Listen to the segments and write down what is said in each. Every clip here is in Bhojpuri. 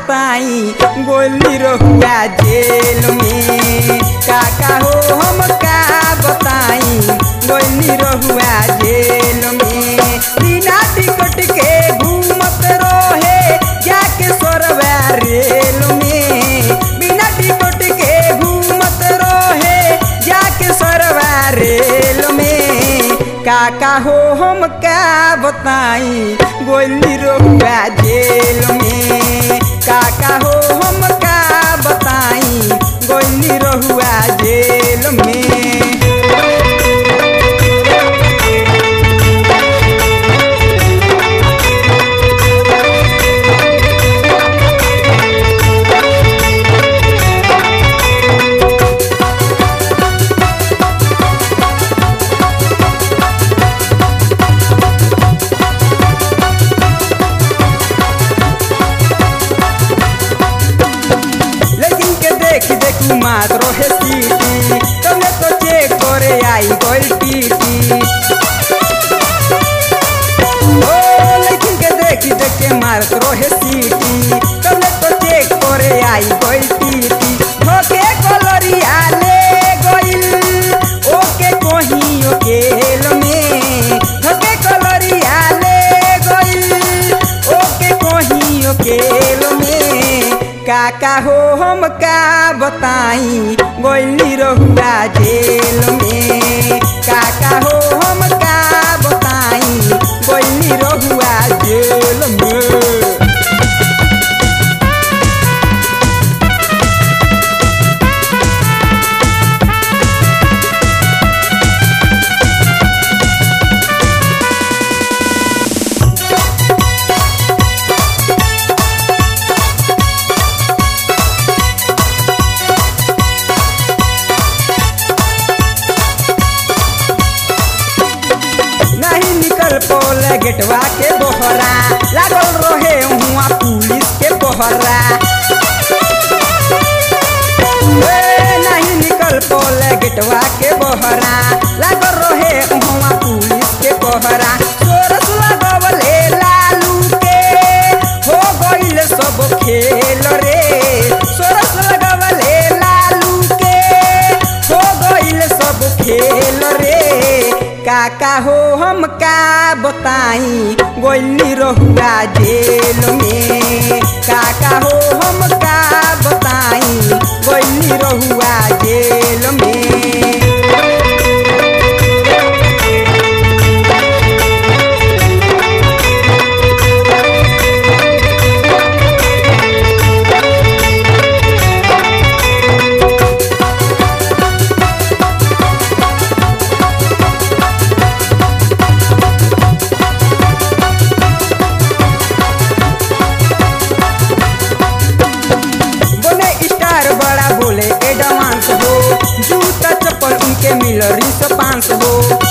बताई गोली रहुआ जेल में काका हो हम का बताई गोली रहुआ जेल में बिना टिकट के घूमत रहे जाके सोरवा रेल में बिना टिकट के घूमत रहे जाके सोरवा रेल में काका हो हम का बताई गोली रहुआ जेल में काका हो हम का बताई गोली रहुआ जेल में लेकिन के देख देख मात रोहे सीटी तने तो चेक करे आई गोल टीटी ओ लेकिन के देख देख के मारत रोहे सीटी तने तो चेक करे आई गोल टीटी धोके कलरिया ले गोइल ओके कोही ओकेल में धोके कलरिया ले गोइल ओके कोही ओकेल में काका हो हम का बताई गोली रहुआ जेल में काका हो हम का बताई गोली रहुआ जेल में नहीं निकल पोले गेटवा के बोहरा लागल रहे हुआ पुलिस के बोहरा ए, नहीं निकल पोले गेटवा के बोहरा लागल रहे हुआ पुलिस के बोहरा सोरस लगवले लालू के हो गइल सब खेल रे सोरस लगवले लालू के हो गइल सब खेल रे काका हो हम का बताई गोली रहुआ जेल में काका हो हम का बताई गोली रहुआ जेल में बोले स्टार बड़ा बोले एडवांस हो जूता चप्पल उनके मिल रिस पांच हो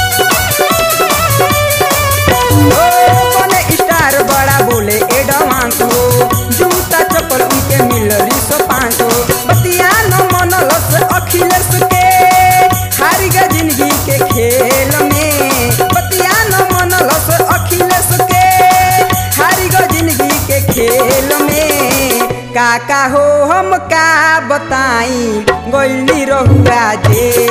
ओ, बोले स्टार बड़ा बोले एडवांस हो जूता चप्पल उनके मिल रिस पांच हो बतिया न मनलस अखिलेश के हार गया जिंदगी के खेल में बतिया न मनलस अखिलेश के हार गया जिंदगी के खेल में काका हो हम का बताई गोली रहुआ जेल